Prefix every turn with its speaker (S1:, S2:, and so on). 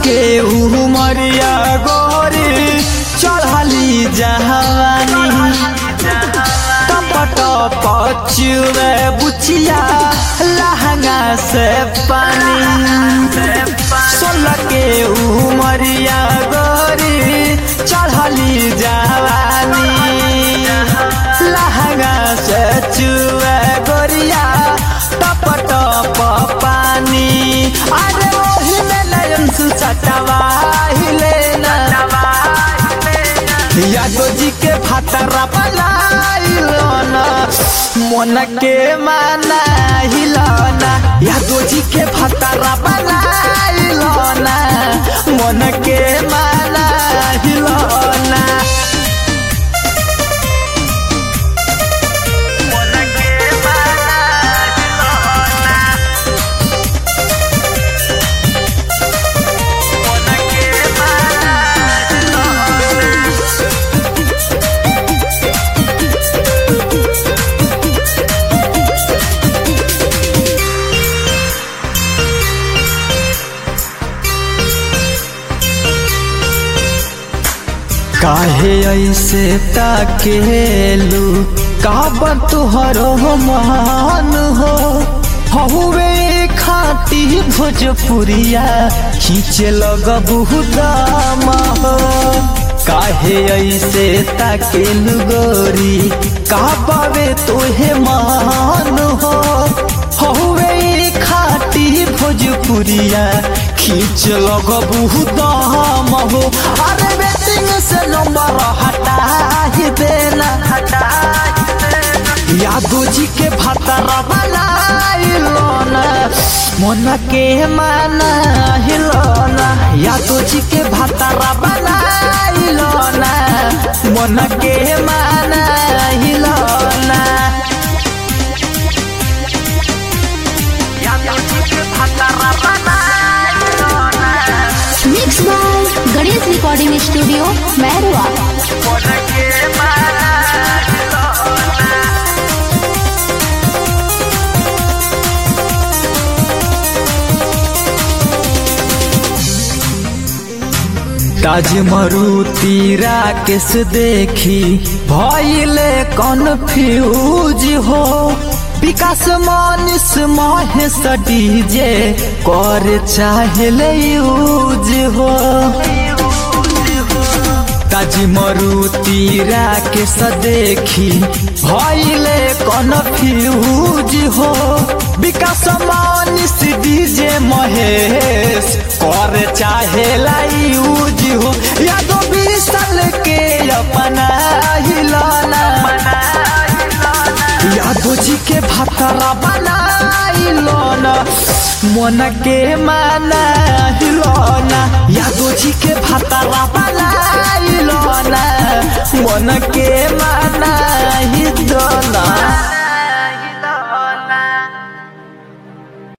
S1: के उमरिया गोरी चढ़ली जहानी टपट पचुए बुचिया लहंगा से पानी सोलह के उमरिया गोरी चढ़ली जवानी लहंगा से चुए गोरिया टप टप पानी अरे ओही में नयन सुचटवा हिले यादव जी के भातरा बनाइलो ना मन के माना हिलना यादव जी के भातरा बनाइलो ना मन के माना हिलना काहे ऐसे ताकेलू काबर तुहरो मान हो हहुए खाटी भोजपुरिया खींचे लगबू दाम हो काहे ऐसे ताकेलू गोरी काबावे तोहे मान हो हहुए खाटी भोजपुरिया खींच लगबू दाम हो अरे बेटिंग से नंबर हटा ही देना हटा यादव जी के भातरा बनाइलो ना मन के माना हिलोना यादव जी के भातरा बनाइलो ना मन के माना हिलोना यादव जी के भातरा बनाइलो ना
S2: mix by Ganesh recording studio Mairwa
S1: मन के माना हिलोना ताज मरुती राकेश देखी भइले कन्फ्यूज हो विकास मानिस महेश डीजे कर चाहले यूज हो ताज मरुती राकेश देखी भइले कन्फ्यूज हो विकास मानिस डीजे महेश कर चाहे यूज हो यादव विशाल के अपना हिलाना यादव जी के भातरा बनाइलो ना मन के माना हिलोना यादव जी के भातरा बनाइलो ना मन के माना हिलोना